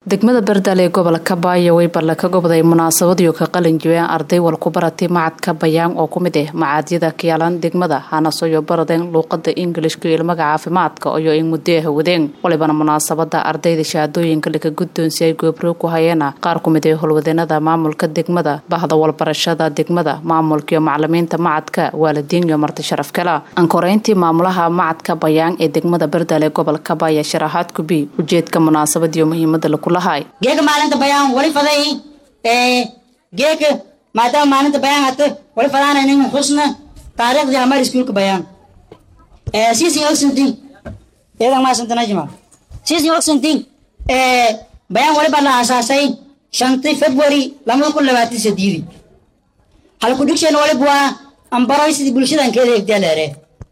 degmada bardal ee gobolka baayo way balle ka gobday munaasabadiyo ka qalin jibeen arday walku baratay macadka bayaan oo ku mid ah macadyada kiyaalan degmada hanasoyo baradeen luuqada ingilishka iyo ilmaga caafimaadka iyo in muddoah wadeen walibana munaasabada ardayda shahaadooyinka laga guddoonsiyay goobroog ku hayeena qaar ku mid ah howlwadeenada maamulka degmada bahda walbarashada degmada maamulka iyo macalimiinta macadka waalidiin iyo marti sharaf kala ankoreyntii maamulaha macadka bayaan ee degmada bardal ee gobolka baaya sharaxaad kubi ujeedka munaasabadiyo muhiimada lakula geeka maalinta bayaan wali faday geeka maadaama maalinta bayaan hata wali fadaanaynin xusna taariikhdii hamar iskuulka bayaan sisin ogsantin iyadan maasantanajima sisin ogsantin bayaan wali baa la aasaasay shantii february lamada kun labaatan sadiidi halku dhigsheen wali buwaa ambaroy sidii bulshadan keeda egdaleere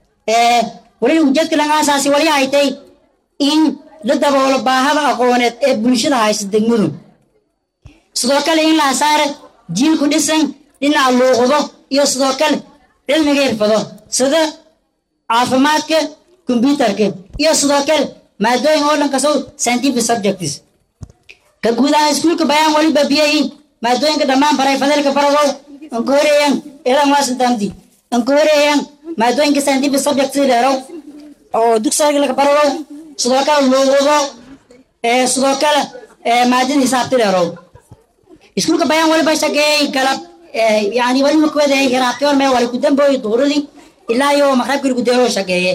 wali ujeedka laga aasaasay wali haytay in la daboolo baahada aqooneed ee bulshada haysta degmadu sidoo kale in la asaare jiilku dhisan dhinaca luuqdo iyo sidoo kale cilmiga irfado sida caafimaadka kombyuutarka iyo sidoo kale maadooyin oo dhan kasow scientific subjects ka guud ahaan iskuulka bayaan wali babiyay maadooyinka dhammaan baray fadeelka baradow anka horeeyaan eedan waasantamdi anka horeeyaan maadooyinka scientific subjects dheerow oo dugsiga laga baradow sidoo kale luuqdo sidoo kale maadada xisaabta dheerow iskuulka bayaan waliba shageeyay galab yani wali makwada hiraabtiyoon mee wali ku dambooyi duuradii ilaa iyo maqrabkii lagu deero shageeye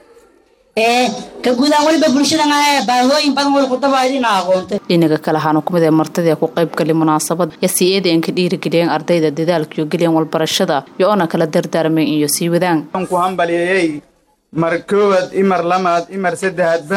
ka guudaan waliba bulshadan baahooyin badan wali kudabaadina aqoonta dhinaga kale ahaana kumid ee martidii ku qaybgali munaasabada iyo sii eedaen ka dhiirigeliyeen ardayda dadaalkiyo geliyeen walbarashada iyo oona kala dardaarmeen iyo sii wadaan ku hambalyeeyey mar koowaad imar lamaad imar saddexaadba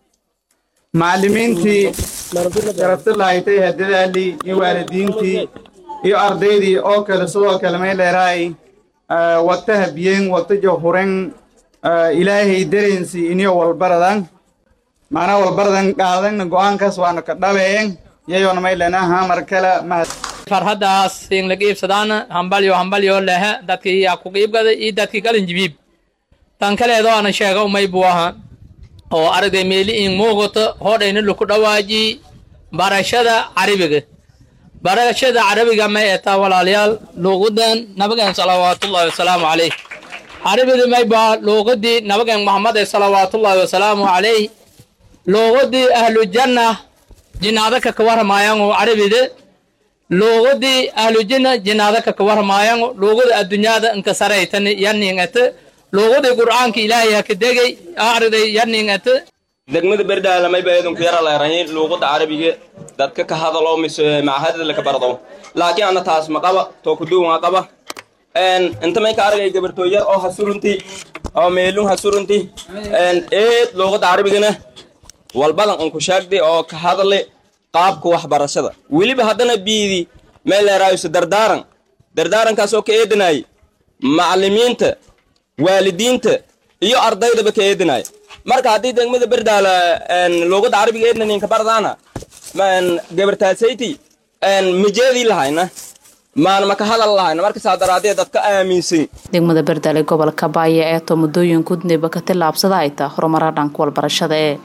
macallimiintii garabta lahaytay hadadaalii iyo waalidiintii iyo ardaydii oo kale sidoo kale may dheeraay wata habiyeen wata johuren ilaahay dareensi iniyo walbaradan macnaa walbaradan qaadanna go'aankaas waana ka dhabeeen yayoona may lenaha mar kale mahad farhaddaas in laga iibsadaana hambalyo hambalyo lehe dadkii yaa ku qiibgaday iyo dadkii qalinjibiib tan kaleedo ana sheega umay buu ahaa oo aragay meeli in muuqato hodhayna laku dhawaaji barashada carabiga barashada carabiga may etaa walaalayaal luuqadan nabigan salawaatullaahi wasalaamu calayh carabida may baa luuqadii nabigan maxamed ee salawaatullaahi wasalaamu calayh luuqadii ahlujanna jinaadaka ka waramayango carabida luuqadii ahlujinna jinaadaka ka waramayango luuqada addunyada inka saraytan yaningata luuqadii qur'aanka ilaahay ha ka degay ariday yaningata degmada berdaala mayba eedunku yara leerahin luuqada carabiga dadka ka hadalo mise macahadada laka bardo laakiin ana taas ma qaba to kuduwan qaba inta may ka aragay gabartooy yar oo hasurunti oo meelun hasurunti eed luuqada carabigana walbadan unku sheegday oo ka hadale qaabka waxbarashada weliba haddana biidi may leeraayusa dardaaran dardaarankaasoo ka eedanayay macallimiinta waalidiinta iyo ardaydaba ka eedinaya marka haddii degmada berdaala luuqada carabiga eedna ninka bardaana gabartaasayti mijeedii lahayna maan maka hadal lahayna marka saa daraadee dadka aaminsan degmada berdal ee gobolka baaya ee to muddooyin gudneba ka tillaabsada ay taa horumara dhanka walbarashada ee